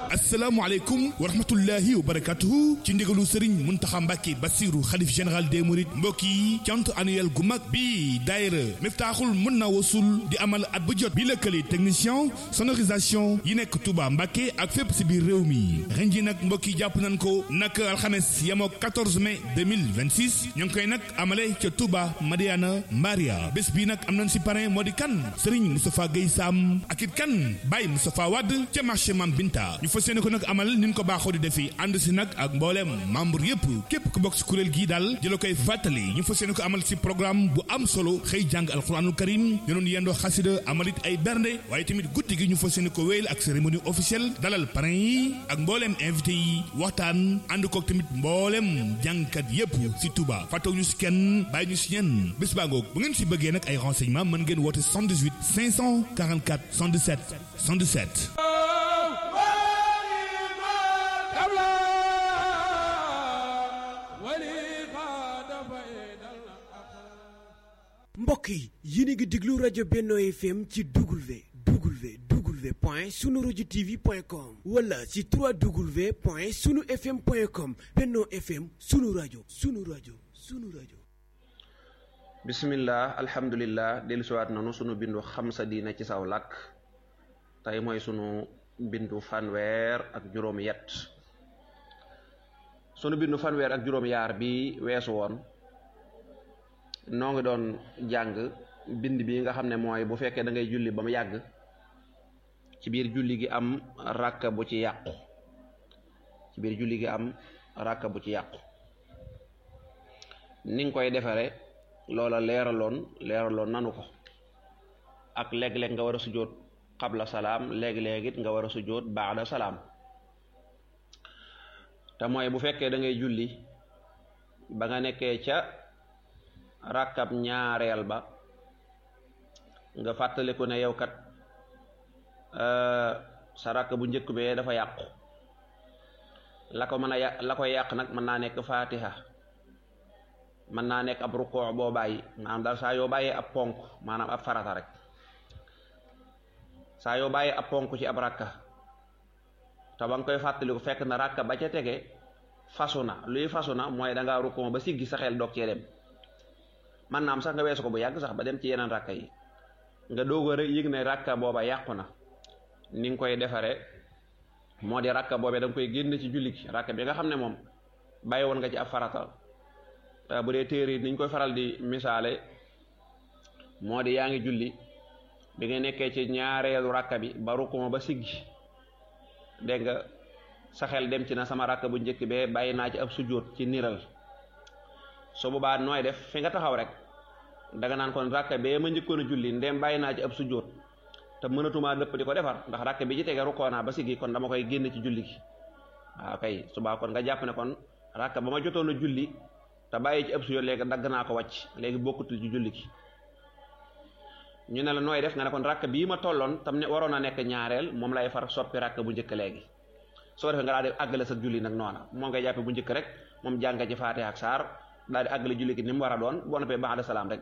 asalaamualeykum wa rahmatullahi wa barakatuhu ci ndigalu Serigne Muntaxa Mbàkke Basiru xalif général des mourides mbokk yi cant annuel gu mag bi daayira Miftaaxul mën na wasul di amal at bu jot bi lëkkale technicien sonorisation yi nekk Touba Mbàkke ak fépp si biir réew mi ren ji nag mbokk yi jàpp nañ ko nag alxames yemoo 14 mai 2026 ñu ngi koy nag amale ca Touba Madiana Mbaria bés bi nag am nañ si parrain moo di kan Serigne Moustapha Guèye Sam ak it kan Baye Moustapha Wade ca marché Mam Binta ñu fas yéene ko nag amal ni ñu ko baaxoo di defi ànd si nag ak mbooleem membre yëpp képp ku bokk si kuréel gii daal di la koy fàttali ñu fas yéene ko amal si programme bu am solo xëy jàng alxuraanul karim ñu doon yendoo xasida amalit ay bernde waaye tamit guddi gi ñu fas yéene ko wéyal ak cérémonie officielle dalal parrain yi ak mbooleem invité yi waxtaan ànd kook tamit mbooleem jàngkat yëpp si Touba fàttewu ñu si kenn bàyyi ñu si ñenn bés baa ngoog bu ngeen si bëggee nag ay renseignement mën ngeen woote 78 544 117 117 mbokk yi yéen a ngi déglu rajo Benno FM ci W W W point sunu rajo TV point com wala ci 3W point sunu FM point com Benno FM sunu rajo sunu rajo sunu rajo. bismillah alhamdulillah dellusiwaat nanu sunu bindu xam sa diina ci saw làkk tey mooy sunu bindu fanweer ak juróom yet sunu bindu fanweer ak juróom yaar bi weesu woon noo ngi doon jàng bind bi nga xam ne mooy bu fekkee da ngay julli ba mu yàgg ci biir julli gi am ràkka bu ci yàqu ci biir julli gi am ràkka bu ci yàqu ni nga koy defare loola leeraloon leeraloon nanu ko ak léeg-léeg nga war a sujjóot xabla salaam léeg-léeg it nga war a sujjóot baada salaam te mooy bu fekkee da ngay julli ba nga nekkee ca rakkab ñaareel ba nga fàttaliku ne yow kat sa rakk bu njëkk bee dafa yàqu la ko mën a yàq la koy yàq nag mën naa nekk fatiha mën naa nekk ab rukkoo boo bàyyi maanaam daal saa yoo bàyyee ab ponk maanaam ab farata rek saa yoo bàyyee ab ponk ci ab rakka te ba nga koy fàttaliku fekk na rakka ba ca tege fasu na luy fasu na mooy da ngaa rukkoo ba siggi sa xel doog cee dem man naam sax nga weesu ko bu yàgg sax ba dem ci yeneen rakka yi nga doog a rek yëg ne rakka booba yàqu na ni nga koy defare moo di rakka boobee da nga koy génn ci julli gi rakka bi nga xam ne moom bàyyi woon nga ci ab farata bu dee téere yi niñ koy faral di misaale moo di yaa ngi julli bi nga nekkee ci ñaareelu rakka bi ba rukkuma ba siggi dégg nga sa xel dem ci na sama rakka bu njëkk bee bàyyi naa ci ab sujjóot ci niral su boobaa nooy def fi nga taxaw rek danga naan kon rakka bee ma njëkkoon a julli ndem bàyyi naa ci ab sujjóot te mënatumaa dëpp di ko defar ndax rakka bi ci tege rukkoo naa ba siggi kon dama koy génn ci julli gi waaw kay subaa kon nga jàpp ne kon rakka ba ma jotoon a julli te bàyyi ci ab sujjóot léegi dagg naa ko wàcc léegi bokkutul ci julli gi ñu ne la nooy def nga ne kon rakka bii ma tolloon tam ne waroon a nekk ñaareel moom lay far soppi rakka bu njëkk léegi soo defee nga daal di àggale sa julli nag noona moo ngay jàppe bu njëkk rek moom jàng ci faatiha ak saar daal di àggale julli gi ni mu war a doon boo noppee ba'da salaam rek